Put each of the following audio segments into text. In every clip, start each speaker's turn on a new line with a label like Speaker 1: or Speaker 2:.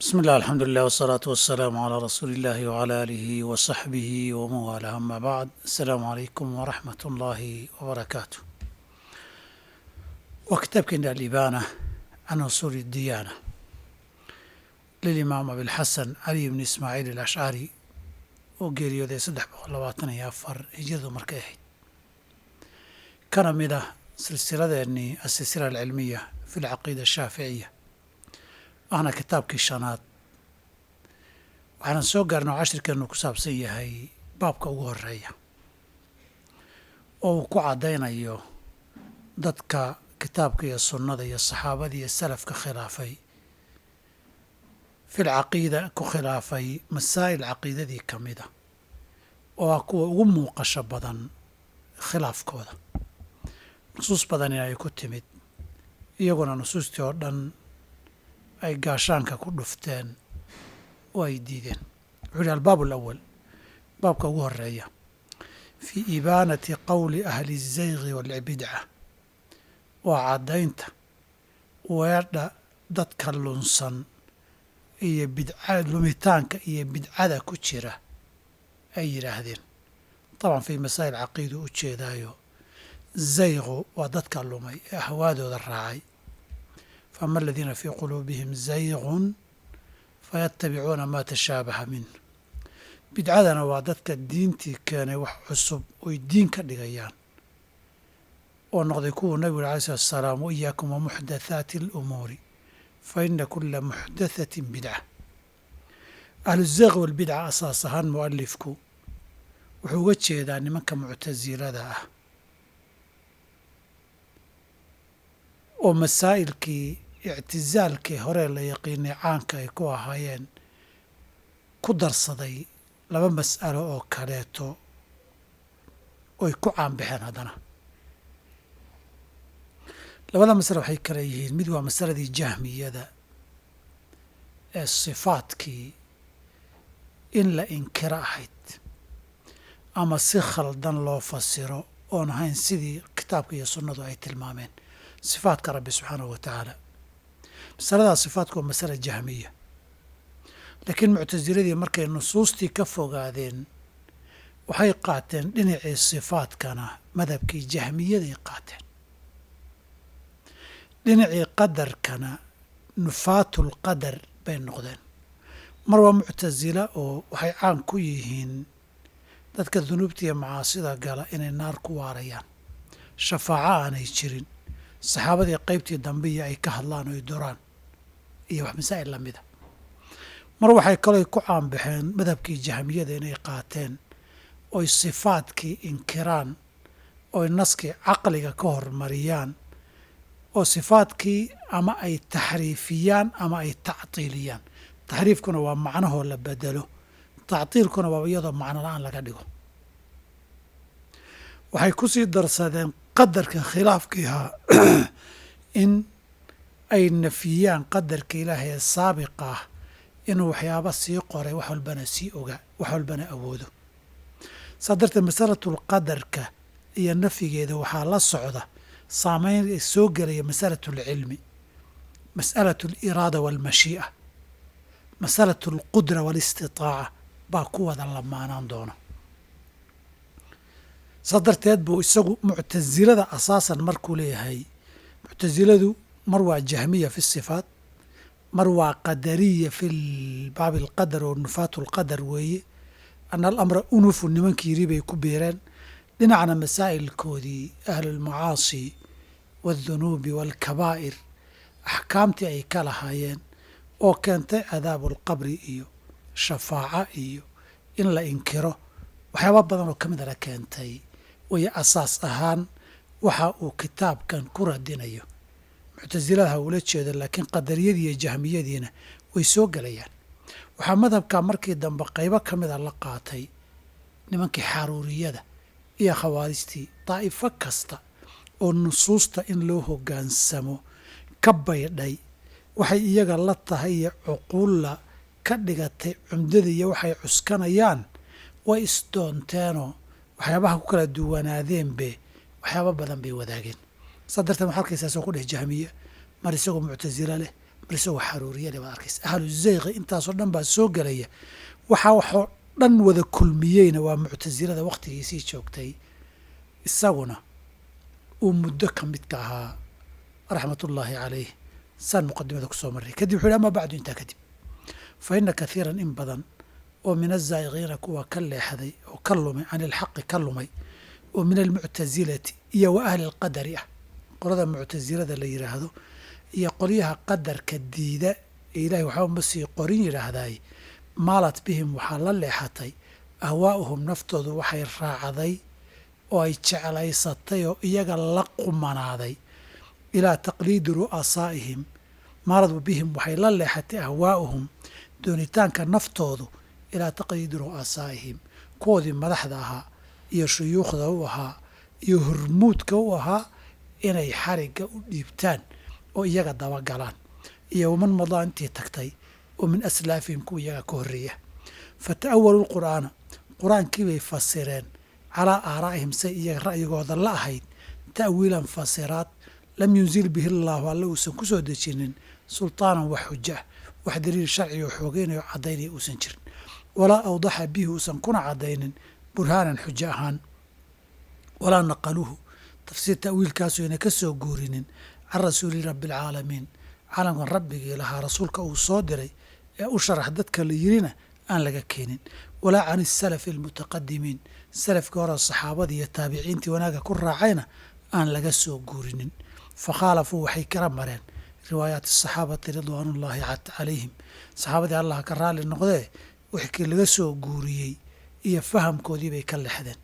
Speaker 1: بسم الله الحمد لله والصلاة والسلام على رسول الله وعلى آله وصحبه ومن والاه أما بعد السلام عليكم ورحمة الله وبركاته وكتاب كنا الإبانة عن أصول الديانة للإمام أبي الحسن علي بن إسماعيل الأشعري وقيريودي صدح بغلواتنا يافر هجرده مركاهي كان مده سلسلة أني السلسلة العلمية في العقيدة الشافعية waana kitaabkii shanaad waxaanan soo gaarnay oo cashirkeennu ku saabsan yahay baabka ugu horeeya oo uu ku caddaynayo dadka kitaabka iyo sunnada iyo saxaabada iyo salafka khilaafay fil caqiida ku khilaafay masaa'il caqiidadii ka mida oo ah kuwa ugu muuqasho badan khilaafkooda nusuus badan in ay ku timid iyaguna nusuustii oo dhan ay gaashaanka ku dhufteen oo ay diideen wuxuu yihi albaab alawal baabka ugu horeeya fii ibaanati qowli ahli الzaygi waalbidca waa caddaynta weedha dadka lunsan iyo bidca lumitaanka iyo bidcada ku jira ay yidhaahdeen طabcan fii masaa'il caqiidu u jeedaayo zaygu waa dadka lumay ee ahwaadooda raacay فأما الذين في قلوبهم زayغ فيتبعuuna ma تشhaaبهa minه bidcadana waa dadka diintii keenay wax cusub oy diin ka dhigayaan oo noqday kuwuu nabigu alيه الsلaatu السلام وإyaaكم ومحdaثaaتi الأmuuri faإna kula محdaثaة bidcة أهlu الزayغ والbidcة asaas ahaan muؤalifku wuxuu uga jeedaa nimanka muctasilada ah oo masaa'ilkii ictisaalkii hore la yaqiinay caanka ay ku ahaayeen ku darsaday laba mas'alo oo kaleeto oy ku caanbaxeen haddana labada masale waxay kale yihiin mid waa masaladii jahmiyada ee sifaadkii in la inkiro ahayd ama si khaldan loo fasiro oon ahayn sidii kitaabka iyo sunnadu ay tilmaameen sifaadka rabbi subxaanahu wa tacaala masaladaa sifaadku waa masala jahmiya laakiin muctasiladii markay nusuustii ka fogaadeen waxay qaateen dhinacii sifaadkana madhabkii jahmiyaday qaateen dhinacii qadarkana nufaatul qadar bay noqdeen mar waa muctasila oo waxay caan ku yihiin dadka dunuubta iyo macaasida gala inay naar ku waarayaan shafaaco aanay jirin saxaabadii qaybtii dambiya ay ka hadlaan oy duraan iyo wax masaa'il lamida mar waxay kaloo ku caanbaxeen madhabkii jahmiyada inay qaateen oy sifaadkii inkiraan oy naskii caqliga ka hormariyaan oo sifaadkii ama ay taxriifiyaan ama ay tactiiliyaan taxriifkuna waa macnahoo la bedelo tactiilkuna waa iyadoo macno la-aan laga dhigo waxay ku sii darsadeen qadarka khilaafkiihaa in ay nafiyaan qadarka ilaahay ee saabiqa ah inuu waxyaaba sii qoray wax walbana sii ogaa wax walbana awoodo saa darteed masalatul qadarka iyo nafyigeeda waxaa la socda saameyn soo gelaya masalatul cilmi mas'alatu aliraada waalmashii'a masalatu alqudra waalistitaaca baa ku wada lamaanaan doona saa darteed buu isagu muctasilada asaasan markuu leeyahay muctasiladu mar waa jahmiya fi sifaat mar waa qadariya fi baabi alqadar oo nufaatu lqadar weeye ana alamra unufu nimankii yiri bay ku beereen dhinacna masaa'ilkoodii ahlulmacaasi waaldhunuubi waalkabaa'ir axkaamtii ay ka lahaayeen oo keentay cadaabu alqabri iyo shafaaca iyo in la inkiro waxyaaba badan oo ka midana keentay wayo asaas ahaan waxa uu kitaabkan ku radinayo muctasiladaha uula jeeda laakiin qadariyadii iyo jahmiyadiina way soo gelayaan waxaa madhabka markii dambe qaybo ka mida la qaatay nimankii xaruuriyada iyo khawaarijtii daa'ifo kasta oo nusuusta in loo hoggaansamo ka baydhay waxay iyaga la tahay iyo cuquulla ka dhigatay cumdada iyo waxay cuskanayaan way isdoonteenoo waxyaabaha ku kala duwanaadeenbe waxyaaba badan bay wadaageen saa darteed waxaa arkaysaa soo ku dheh jahmiya mar isagoo muctasilo leh bal isagoo xaruuriyana baad arkaysa ahlu zayqi intaasoo dhan baa soo gelaya waxaa waxoo dhan wada kulmiyeyna waa muctasilada wakhtigiisii joogtay isaguna uu muddo ka midka ahaa raxmatullaahi calayh saan muqadimada kusoo marray kadib wuxu yhi ama bacdu intaa kadib fa ina kathiiran in badan oo min azaa'iqiina kuwa ka leexday oo ka lumay can ilxaqi ka lumay oo min almuctasilati iyo wa ahli alqadari ah qolada muctasilada la yidhaahdo iyo qolyaha qadarka diida ee ilahay waxba ma sii qorin yidhaahdaay maalat bihim waxaa la leexatay ahwaa'uhum naftoodu waxay raacday oo ay jeclaysatay oo iyaga la qumanaaday ilaa taqliidi ru'asaa'ihim maalad bihim waxay la leexatay ahwaa'uhum doonitaanka naftoodu ilaa taqliidi ru'asaa'ihim kuwoodii madaxda ahaa iyo shuyuukhda u ahaa iyo hormuudka u ahaa inay xarigga u dhiibtaan oo iyaga dabagalaan iyo waman madaa intii tagtay oo min aslaafihim kuwa iyaga ka horreeya fa ta'awaluu lqur'aana qur-aankii bay fasireen calaa aaraa'ihim say iyaga ra'yigooda la ahayd ta'wiilan fasiraad lam yunzil bihi allaahu alle uusan ku soo dejinin sultaanan wax xujo ah wax daliil sharciga oo xoogeynayo caddaynaya uusan jirin walaa awdaxa bihi uusan kuna caddaynin burhaanan xujo ahaan walaa naqaluuhu tafsiir ta'wiilkaasu ayna ka soo guurinin can rasuuli rabbi alcaalamiin caalamkan rabbigii lahaa rasuulka uu soo diray ee u sharax dadka la yirina aan laga keenin walaa can isalafi almutaqadimiin salafkii hore saxaabadii iyo taabiciintii wanaagga ku raacayna aan laga soo guurinin fa khaalafuu waxay kala mareen riwaayaati asaxaabati ridwaanullaahi calayhim saxaabadii allah ka raalli noqdee wixkii laga soo guuriyey iyo fahamkoodii bay ka lexdeen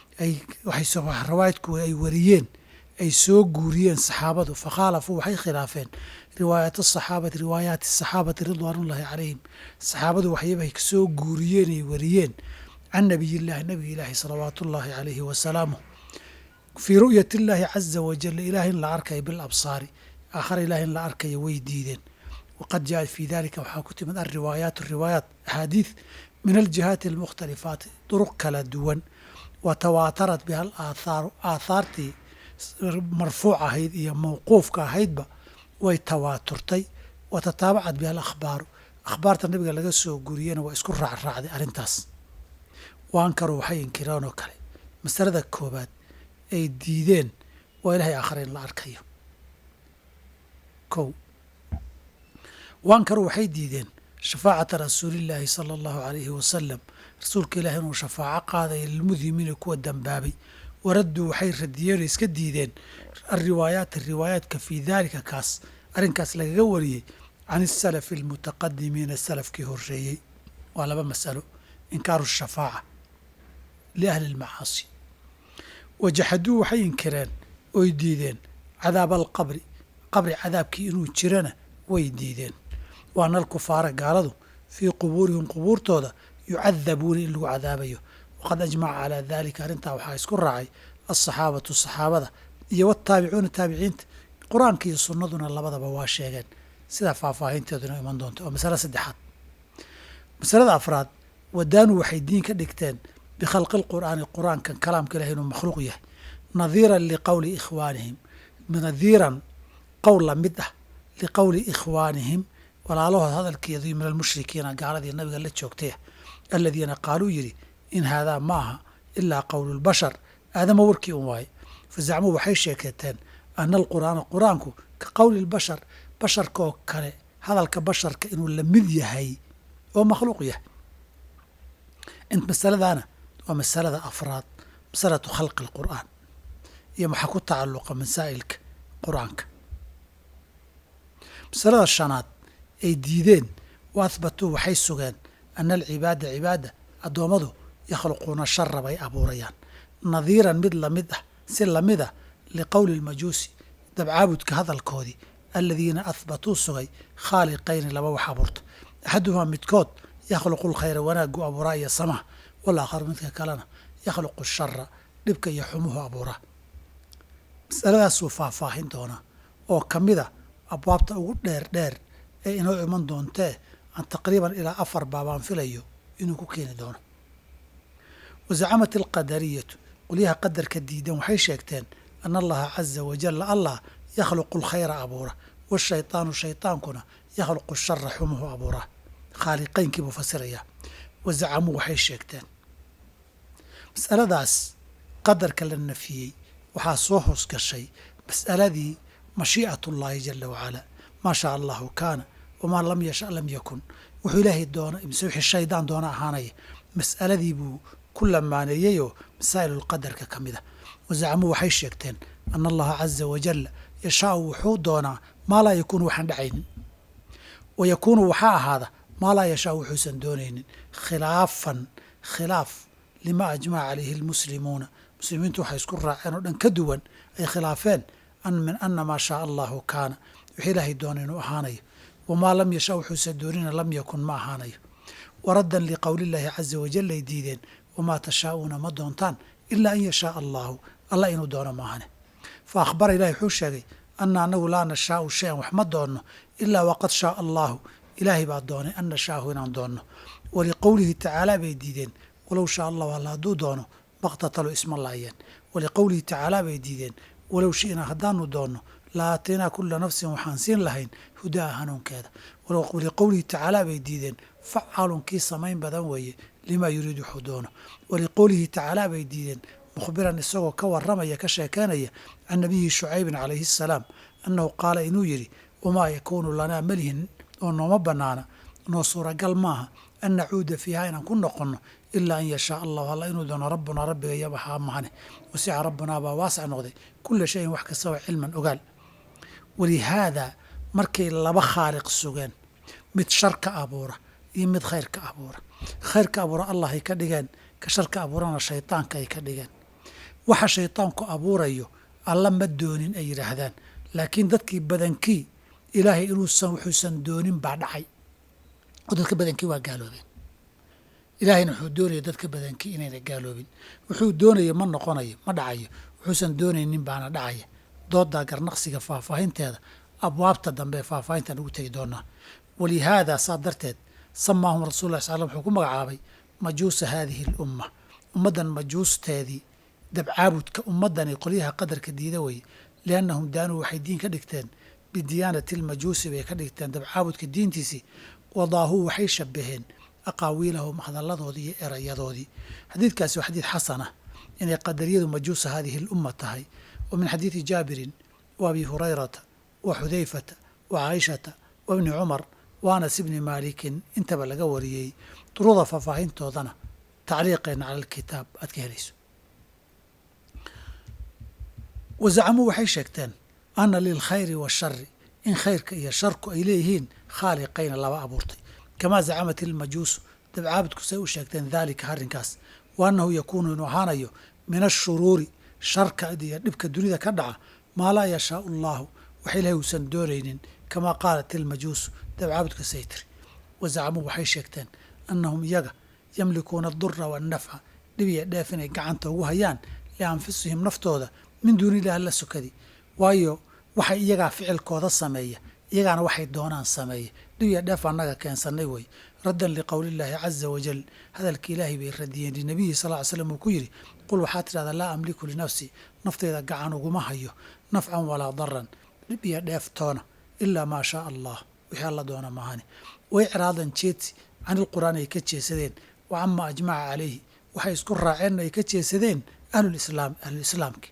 Speaker 1: rawaayadku ay wariyeen ay soo guuriyeen saxaabadu fa khaalafuu waxay khilaafeen riwaayaat asaxaabati riwaayaati asaxaabati ridwaanullaahi calayhim saxaabadu waxyabay soo guuriyeen ay wariyeen can nabiyillahi nabiga ilaahi salawaatu ullaahi calayhi wasalaamuh fii ru'yat illaahi caza wajal ilaah in la arkayo bilabsaari aakhara ilaah in la arkayo way diideen waqad jaءat fii dalika waxaa ku timid alriwaayaat riwaayaat axaadiid min aljihaati almukhtalifaati duruq kala duwan wa tawaatarat biha alaathaaru aathaartii marfuuc ahayd iyo mawquufka ahaydba way tawaaturtay wa tataabacat biha alakhbaaru akhbaarta nabiga laga soo guriyena waa isku raacraacday arrintaas waankaru waxay inkireen oo kale masalada koobaad ay diideen waa ilahay aakhare in la arkayo kow waankaru waxay diideen shafaacata rasuulillaahi sala allahu calayhi wasalam rasuulka ilahi inuu shafaaco qaadaya lilmudhimiina kuwa dambaabay waradduu waxay radiyeen oo iska diideen alriwaayaati riwaayaadka fii daalika kaas arrinkaas lagaga wariyey can isalafi almutaqadimiina salafkii horreeyey waa laba masalo inkaaru shafaaca liahli almacaasi wajaxaduu waxay inkireen oy diideen cadaaba alqabri qabri cadaabkii inuu jirana way diideen waana alkufaara gaaladu fii qubuurihim qubuurtooda yucadabuuna in lagu cadaabayo waqad ajmaca calaa dalika arrintaa waxaa isku raacay alsaxaabatu saxaabada iyo wataabicuuna taabiciinta qur-aanka iyo sunnaduna labadaba waa sheegeen sidaa faahfaahinteeduna iman doonta oo masale saddexaad masalada afraad wadaanu waxay diin ka dhigteen bikhalqi lqur'aani qur-aankan kalaamka ilahi inuu makhluuq yahay nadiiran liqowli ikhwaanihim nadiiran qowl la mid ah liqowli ikhwaanihim walaalahood hadalkeedii min almushrikiina gaaladii nabiga la joogtay aladiina qaaluu yidhi in haadaa ma aha ilaa qowlu lbashar aadama warkii un waaye fazacmuu waxay sheekeeteen ana alqur'aana qur-aanku ka qowli lbashar basharka oo kale hadalka basharka inuu la mid yahay oo makhluuq yahay masaladaana waa masalada afraad masalatu khalqi alqur'aan iyo maxaa ku tacalluqa masaa'ilka qur-aanka masalada shanaad ay diideen wa ahbatuu waxay sugeen ana alcibaada cibaada addoommadu yakhluquuna shara bay abuurayaan nadiiran mid lamid ah si lamid ah liqowli lmajuusi dabcaabudka hadalkoodii aladiina ahbatuu sugay khaaliqayni laba wax abuurta axaduhumaa midkood yakhluqu lkhayra wanaaggu abuuraa iyo samaha walaakharu midka kalena yakhluqu shara dhibka iyo xumuhu abuuraa masaladaasuu faahfaahin doonaa oo ka mida abwaabta ugu dheer dheer ee inoo iman doontee aan taqriiban ilaa afar baabaan filayo inuu ku keeni doono wazacamat alqadariyatu qolyaha qadarka diidan waxay sheegteen ana allaha caza wajalla allah yakhluqu alkhayra abuura washaytaanu shaytaankuna yakhluqu shara xumuhu abuuraa khaaliqaynkii buu fasirayaa wa zacamuu waxay sheegteen mas'aladaas qadarka la nafiyey waxaa soo hoos gashay mas'aladii mashii'atullaahi jala wacalaa maa shaa allahu kaana wamaa lam yasha lam yakun wuxuu ilaahay doona mise wixii shaydaan doona ahaanaya mas'aladii buu ku lamaaneeyeyoo masaa'ilulqadarka ka mid a wazacamuu waxay sheegteen ana allaha caza wajalla yashaau wuxuu doonaa maa laa yakuunu waxaan dhacaynin wa yakuunu waxaa ahaada maa laa yashaau wuxuusan doonaynin khilaafan khilaaf lima ajmaca calayhi almuslimuuna muslimiintu waxay isku raaceen oo dhan ka duwan ay khilaafeen an min ana maa shaaa allahu kaana wixii ilaahay doona inuu ahaanayo wamaa lam yasha wuxuusan doonina lam yakun ma ahaanayo waraddan liqowlillaahi caza wajal ay diideen wamaa tashaa'uuna ma doontaan ilaa an yashaaa allaahu allah inuu doono maahane fa akhbara ilahi wuxuu sheegay ana anagu laa nashaau shay-an wax ma doonno ilaa waqad shaaa allaahu ilaahay baa doonay an nashaahu inaan doonno waliqowlihi tacaala bay diideen walow shaa allahu alla hadduu doono maqtatalo isma laayeen waliqowlihi tacaala bay diideen walow shi'naa haddaanu doonno la aataynaa kula nafsin waxaan siin lahayn hudaa hanuunkeeda waliqowlihi tacaala bay diideen facaalun kii samayn badan weeye limaa yuriid wuxuu doono waliqowlihi tacaala bay diideen mukhbiran isagoo ka warramaya ka sheekeynaya can nabiyi shucaybin calayhi asalaam annahu qaala inuu yidhi wamaa yakuunu lanaa malihin oo nooma bannaana noo suuragal maaha an nacuuda fiiha inaan ku noqonno ilaa an yashaa allahu alla inuu doono rabbunaa rabbiga yabahaa mahane wasica rabbunaa baa waasac noqday kula shayin wax kastaba cilman ogaal walihaadaa markay laba khaaliq sugeen mid sharka abuura iyo mid khayrka abuura khayrka abuura allah ay ka dhigeen ka sharka abuurana shaydaanka ay ka dhigeen waxa shaydaanku abuurayo alla ma doonin ay yidhaahdaan laakiin dadkii badankii ilaahay inuusan wuxuusan doonin baa dhacay oo dadka badankii waa gaaloobeen ilaahayna wuxuu doonaya dadka badankii inayna gaaloobin wuxuu doonaya ma noqonayo ma dhacayo wuxuusan doonaynin baana dhacaya doodaa garnaqsiga faahfaahinteeda abwaabta dambe ee faahfaahintaan ugu tegi doonaa walihaadaa saa darteed samaahum rasul lla sl wuxuu ku magacaabay majuusa haadihi alumma ummaddan majuusteedii dabcaabudka ummaddani qolyaha qadarka diida weye liannahum daanuu waxay diin ka dhigteen bidiyaanati almajuusi bay ka dhigteen dabcaabudka diintiisii wadaahuu waxay shabaheen aqaawiilahum hadalladoodii iyo erayadoodii xadiidkaasi waa xadiid xasanah inay qadariyadu majuusa haadihi alumma tahay wa min xadiidi jaabirin wa abi hurayrata wa xudayfata wa caaishata wa bni cumar wa anas ibni maalikin intaba laga wariyey duruda faahfaahintoodana tacliiqeena cala alkitaab aad ka helayso wazacamuu waxay sheegteen ana lilkhayri waashari in khayrka iyo sharku ay leeyihiin khaaliqayna laba abuurtay kamaa zacamat ilmajuusu dabcaabudku say u sheegteen daalika arrinkaas wa annahu yakuunu inuu ahaanayo min ashuruuri sharka iyo dhibka dunida ka dhaca maa laa yashaau allaahu wax ilahay uusan doonaynin kamaa qaalat ilmajuusu dabcaabudka say tiri wazacamuu waxay sheegteen annahum iyaga yamlikuuna adura waannafca dhib iyo dheef inay gacanta ugu hayaan lianfusihim naftooda min duuni illahi la sokadi waayo waxay iyagaa ficilkooda sameeya iyagaana waxay doonaan sameeya dhib iyo dheef annaga keensannay wey raddan liqowlillaahi caza wajal hadalka ilaahay bay radiyeen linabiyi sal ly slam uu ku yidhi qul waxaa tidhahdaa laa amliku linafsi naftayda gacan uguma hayo nafcan walaa daran dhib iyo dheef toona ilaa maa shaa allah wixii alla doona maahani way ciraadan jeedsi canilqur'aan ay ka jeesadeen wa cama ajmaca calayhi waxay isku raaceen ay ka jeesadeen ahlulislaam ahlulislaamki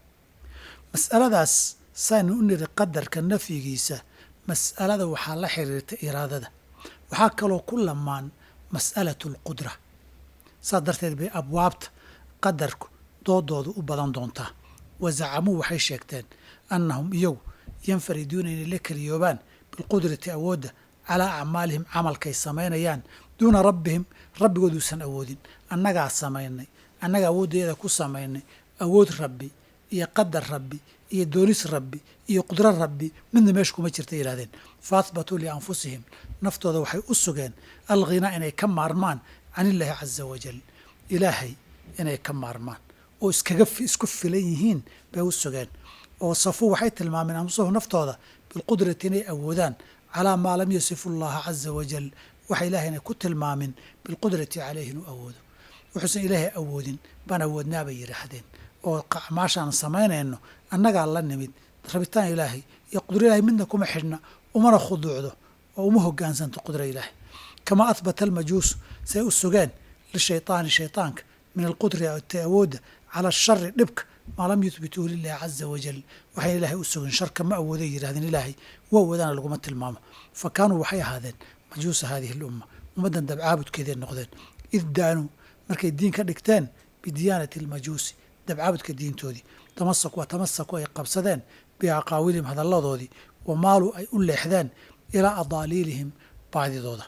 Speaker 1: mas'aladaas saynu u niri qadarka nafyigiisa mas'alada waxaa la xiriirta iraadada waxaa kaloo ku lamaan mas'alatu alqudra saas darteed bay abwaabta qadarku doodoodu u badan doontaa wazacamuu waxay sheegteen annahum iyagu yanfariduuna inay la keliyoobaan bilqudrati awoodda calaa acmaalihim camalkay samaynayaan duuna rabbihim rabbigooduusan awoodin annagaa samaynay annaga awooddeeda ku samaynay awood rabbi iyo qadar rabbi iyo doonis rabbi iyo qudro rabbi midna meesha kuma jirta yidhahdeen fa ahbatuu lianfusihim naftooda waxay u sugeen alghinaa inay ka maarmaan can illaahi caza wajal ilaahay inay ka maarmaan oo iskaga isku filan yihiin bay u sugeen oo safuu waxay tilmaameen anfusahu naftooda bilqudrati inay awoodaan calaa maa lam yasifu allaha caza wajal waxa ilaahayna ku tilmaamin bilqudrati caleyhi inuu awoodo wuxuusan ilaahay awoodin baan awoodnaa bay yidhaahdeen oo acmaashaan samaynayno annagaa la nimid rabitaan ilaahay iyo qudro ilaahay midna kuma xidhna umana khuduucdo oo uma hogaansanto qudra ilaahay kamaa ahbata almajuusu say u sugeen lishayطaani shayطaanka min alqudri ta awoodda cala ashari dhibka maa lam yuhbituu lilahi caza wajal waxay ilaahay u sugin sharka ma awooday yidhahdeen ilaahay wa awoodana laguma tilmaamo fa kaanuu waxay ahaadeen majuusa haadihi alumma ummaddan dabcaabudkeeday noqdeen id daanuu markay diin ka dhigteen bidiyaanati almajuusi dabcaabudka diintoodii tamasaku wa tamasaku ay qabsadeen biaqaawilihim hadalladoodii wa maaluu ay u leexdeen ilaa adaaliilihim baadidooda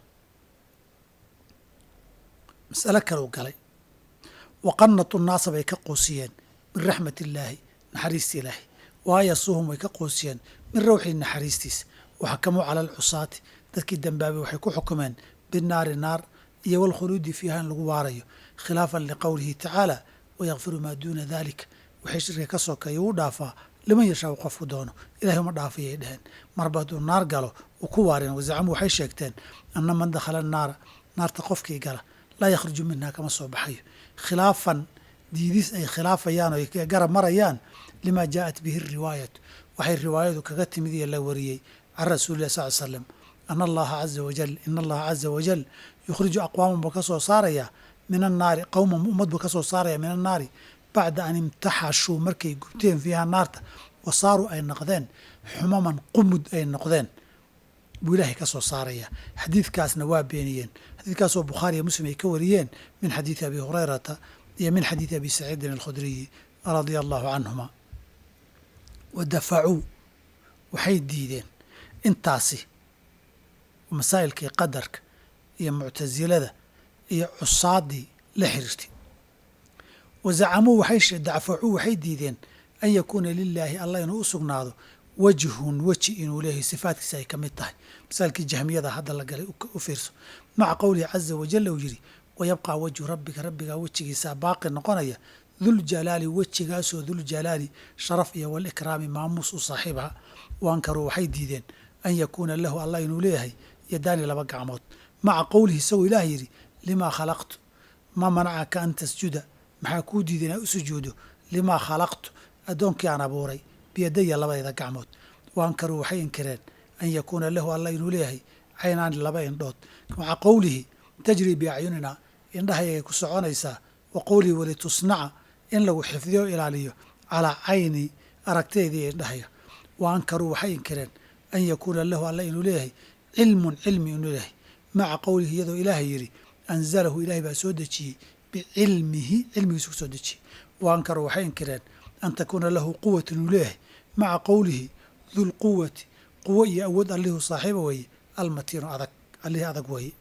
Speaker 1: mas'alo kaleu galay wa qanatu naasa bay ka qoosiyeen min raxmat illaahi naxariista ilaahi waayasuuhum way ka qoosiyeen min rawxii naxariistiisa waxakamuu cala alcusaati dadkii dembaabay waxay ku xukumeen binnaari naar iyo walkhuluudi fiiha in lagu waarayo khilaafan liqowlihi tacaala wayakfiru maa duuna daalika waxay shirka ka sokeeya uu dhaafaa liman yashaau qofku doono ilahay uma dhaafayay dheheen marba hadduu naar galo uu ku waareen wazacamuu waxay sheegteen anna man dakhala naara naarta qofkii gala laa yakhruju minhaa kama soo baxayo khilaafan diidis ay khilaafayaan oo ay garab marayaan limaa jaa'at bihi riwaayatu waxay riwaayadu kaga timid iyo la wariyey can rasuulilah sal l slam ana allaha caza wajal ina allaha caza wajal yukhriju aqwaaman buu ka soo saarayaa min annaari qowman ummad buu ka soo saaraya min annaari bacda an imtaxashuu markay gubteen fiiha naarta wa saaruu ay noqdeen xumaman qumud ay noqdeen buu ilaahay ka soo saaraya xadiidkaasna waa beeniyeen xadiidkaasoo bukhaari iyo muslim ay ka wariyeen min xadiidi abi hurayrata iyo min xadiidi abi saciidin alkhudriyi radia allahu canhuma wa dafacuu waxay diideen intaasi masaa'ilkii qadarka iyo muctasilada iyo cusaaddii la xiriirtay wa zacamuu waxay dacfacuu waxay diideen an yakuuna lilaahi allah inuu u sugnaado wajhun weji inuu leeyahay sifaatkiisa ay ka mid tahay masaalkii jahmiyada hadda la galay u fiirso maca qowlihi caza wajal uu yidhi wayabqaa wajhu rabbika rabbigaa wejigiisaa baaqi noqonaya duljalaali wejigaasoo duljalaali sharaf iyo walikraami maamuus u saaxiibha waankaruu waxay diideen an yakuuna lahu allah inuu leeyahay yadaani laba gacmood maca qowlihi isagoo ilaah yidhi limaa khalaqtu ma manacaka an tasjuda maxaa kuu diiday inaa u sujuudo limaa khalaqtu addoonkii aan abuuray biyadaya labadayda gacmood waankaruu waxay inkireen an yakuuna lahu allah inuu leeyahay caynaani laba indhood maca qowlihi tajrii biacyunina indhahayagay ku soconaysaa wa qowlihi walitusnaca in lagu xifdiyo o ilaaliyo calaa cayni aragteedii indhahaya wa ankaruu waxay inkireen an yakuuna lahu allah inuu leeyahay cilmun cilmi inuu leeyahay maca qowlihi iyadoo ilaahay yidhi anzalahu ilaahay baa soo dejiyey bicilmihi cilmigiisu ku soo dejiyey wa ankaruu waxay inkireen an takuuna lahu quwat inuu leeyahay maca qowlihi dulquwati quwo iyo awood allihuu saaxiiba weeye almatiinu adag allihii adag weeye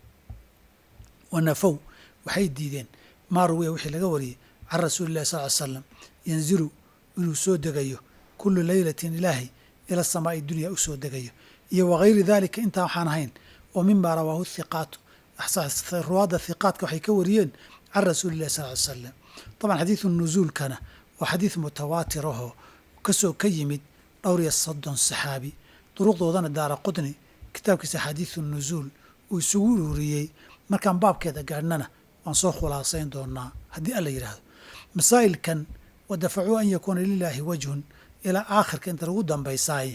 Speaker 1: wa nafow waxay diideen maa ruwiya wixii laga wariyey can rasuuli illahi sal ly slam yanzilu inuu soo degayo kullu leylatin ilaahay ila samaa'i dunya u soo degayo iyo wagayri dalika intaa waxaan ahayn oo mima rawaahu hiqaatu ruwaadda hiqaatka waxay ka wariyeen can rasuuli illahi sal ly slam taban xadiidu nuzuulkana waa xadiid mutawaatir ahoo kasoo ka yimid dhowr iyo soddon saxaabi duruqdoodana daara qudni kitaabkiisa axaadiidu nuzuul uu isugu ururiyey markaan baabkeeda gaadhnana waan soo khulaasayn doonaa haddii alla yidhaahdo masaa'ilkan wa dafacuu an yakuuna lilaahi wajhun ilaa aakhirka inta lagu dambaysaaye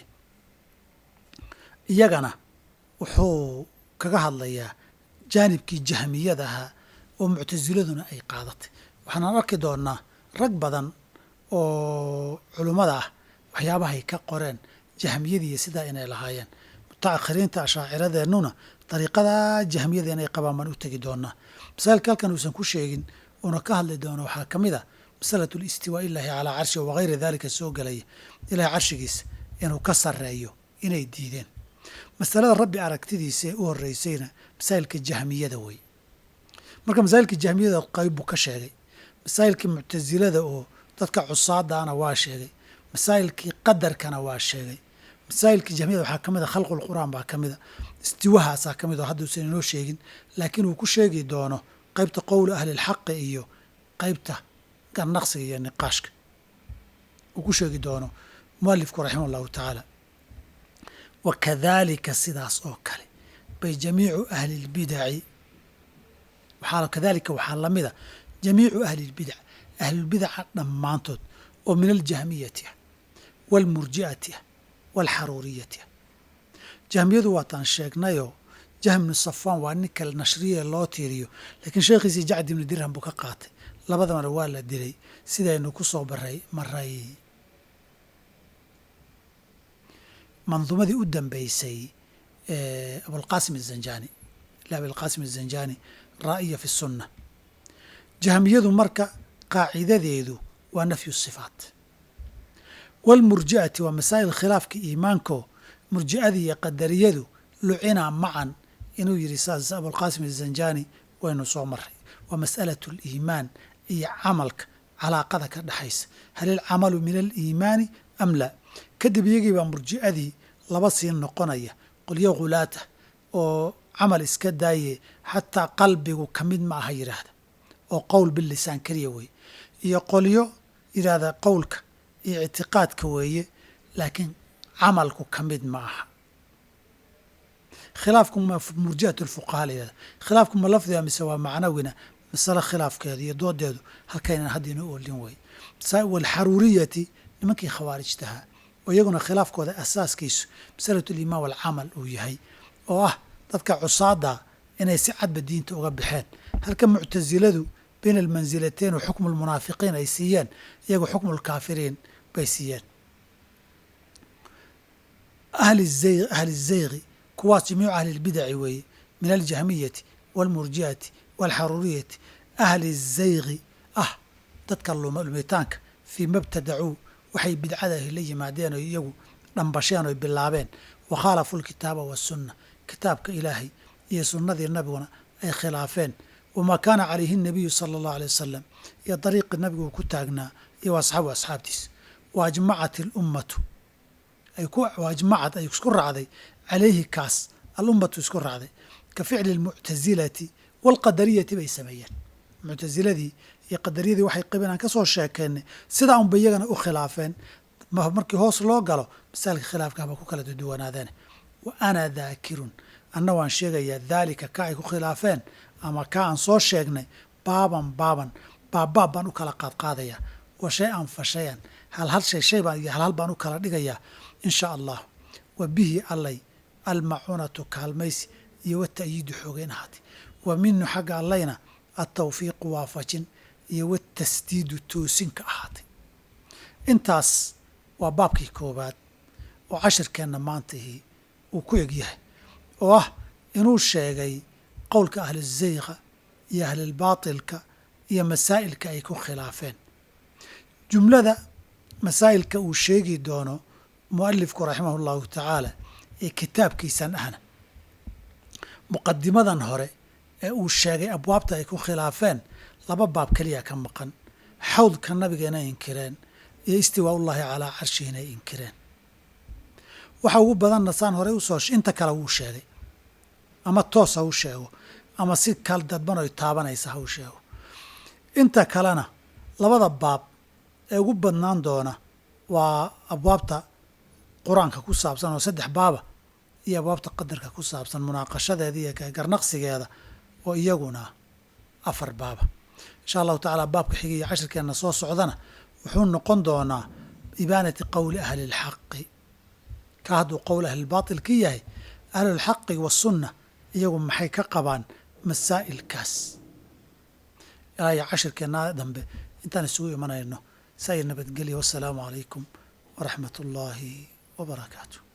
Speaker 1: iyagana wuxuu kaga hadlayaa jaanibkii jahmiyada ahaa oo muctasiladuna ay qaadatay waxaanaan arki doonaa rag badan oo culummada ah waxyaabahay ka qoreen jahmiyadiiyo sidaa inay lahaayeen mutaakhiriinta ashaaciradeenuna dariiqadaa jahmiyada inay qabaan baan u tegi doonaa masaailka halkan uusan ku sheegin uuna ka hadli doono waxaa ka mid a masalatu listiwaa illaahi calaa carshi wagayri daalika soo gelaya ilahay carshigiisa inuu ka sarreeyo inay diideen masalada rabbi aragtidiisa ee u horreysayna masaa'ilka jahmiyada wey marka masaa'ilka jahmiyada qayb buu ka sheegay masaa'ilkii muctasilada oo dadka cusaadaana waa sheegay masaa'ilkii qadarkana waa sheegay masaa'ilkii jahmiyada waxaa ka mid a khalqul qur'aan baa ka mida istiwahaasaa ka mid oo hadduusan inoo sheegin laakiin uu ku sheegi doono qaybta qowla ahlilxaqi iyo qaybta garnaqsiga iyo niqaashka uu ku sheegi doono mualifku raximah allahu tacaala wa kadalika sidaas oo kale bay jamiicu ahli lbidaci waxaa kadalika waxaa lamida jamiicu ahli lbidac ahlulbidaca dhammaantood oo min aljahmiyati ah waalmurji'ati ah waalxaruuriyati ah jahmiyadu waataan sheegnayoo jahm ibnu safaan waa nin kale nashriye loo tiiriyo laakiin sheekhiisii jacdi ibnu dirham buu ka qaatay labadabana waa la dilay sidaynu ku soo baray maray manduumadii u dambeysay abulqaasim azanjani ila abilqaasim azanjani raa'iya fi sunna jahmiyadu marka qaacidadeedu waa nafyu sifaat waalmurji'ati waa masaa'il khilaafka iimaanko murji'adii iyo qadariyadu lucina macan inuu yidhi saas abulqaasim azanjani waynu soo maray waa mas'alatu aliimaan iyo camalka calaaqada ka dhexaysa hal ilcamalu min aliimaani am laa kadib iyagii baa murji'adii laba sii noqonaya qolyo khulaata oo camal iska daaye xataa qalbigu ka mid ma aha yidhaahda oo qowl bilisaan keliya weeye iyo qolyo yidhaahda qowlka iyo ictiqaadka weeye laakiin camalku ka mid ma aha khilaafku ma murji'at lfuqaha la yidhahda khilaafku ma lafdiga mise waa macnawina masale khilaafkeedu iyo doodeedu halkaynan haddiina oolin wey walxaruuriyati nimankii khawaarijtahaa oo iyaguna khilaafkooda asaaskiisu masalatu limaan walcamal uu yahay oo ah dadka cusaada inay si cadba diinta uga baxeen halka muctasiladu bayna almansilatayn wa xukmu lmunaafiqiin ay siiyeen iyagu xukmu lkaafiriin bay siiyeen ahli zaygi kuwaas jamiicu ahli lbidaci weeye min aljahmiyati waalmurji'ati waalxaruuriyati ahli zaygi ah dadka lumitaanka fii mabtadacuu waxay bidcadahi la yimaadeen oo iyagu dhambasheen oy bilaabeen wa khaalafu lkitaaba wasunna kitaabka ilaahay iyo sunnadii nabiguna ay khilaafeen wamaa kaana calayhi nabiyu sala allahu alay wasalam iyo dariiqii nabigu uu ku taagnaa iyo asxaabu asxaabtiisa wa ajmacat alummatu ajmacad ay isku raacday calayhi kaas alummatu isku raacday ka ficli almuctasilati waalqadariyati bay sameeyeen muctasiladii iyo qadariyadii waxay qabeen aan ka soo sheekeennay sidaa unba iyagana u khilaafeen markii hoos loo galo masaalka khilaafkaaba ku kala duduwanaadeen wa ana daakirun anna waan sheegayaa daalika ka ay ku khilaafeen ama ka aan soo sheegnay baaban baaban baabbaab baan u kala qaadqaadayaa wa shay an fa shayan hal hal shay shay baan iyo halhal baan u kala dhigayaa in sha allah wa bihi allay almacuunatu kaalmaysi iyo wata'yiidu xoogeyn ahaatay wa minu xagga allayna altawfiiqu waafajin iyo watasdiidu toosinka ahaatay intaas waa baabkii koowaad oo cashirkeenna maantahii uu ku eg yahay oo ah inuu sheegay qowlka ahluzayqa iyo ahlilbaatilka iyo masaa'ilka ay ku khilaafeen jumlada masaa'ilka uu sheegi doono mu'alifku raximahu allahu tacaala ee kitaabkiisan ahna muqadimadan hore ee uu sheegay abwaabta ay ku khilaafeen laba baab keliya ka maqan xawdka nabiga inay inkireen iyo istiwaa ullaahi calaa carshihi inay inkireen waxa ugu badanna saan horey usoo inta kale wuu sheegay ama toos ha u sheego ama si kal dadban oy taabanaysa ha u sheego inta kalena labada baab ee ugu badnaan doona waa abwaabta qur-aanka ku saabsan oo saddex baaba iyo abwaabta qadarka ku saabsan munaaqashadeeda iyo garnaqsigeeda oo iyaguna afar baaba insha allahu tacaala baabka xiga iyo cashirkeenna soo socdana wuxuu noqon doonaa ibaanati qowli ahli اlxaqi ka hadduu qowl ahlilbaatil ka yahay ahlulxaqi wasunna iyagu maxay ka qabaan masaa'ilkaas ilaa iyo cashirkeenna dambe intaan isugu imanayno saa iyo nabadgelya wassalaamu calaykum waraxmat ullaahi wabarakaatu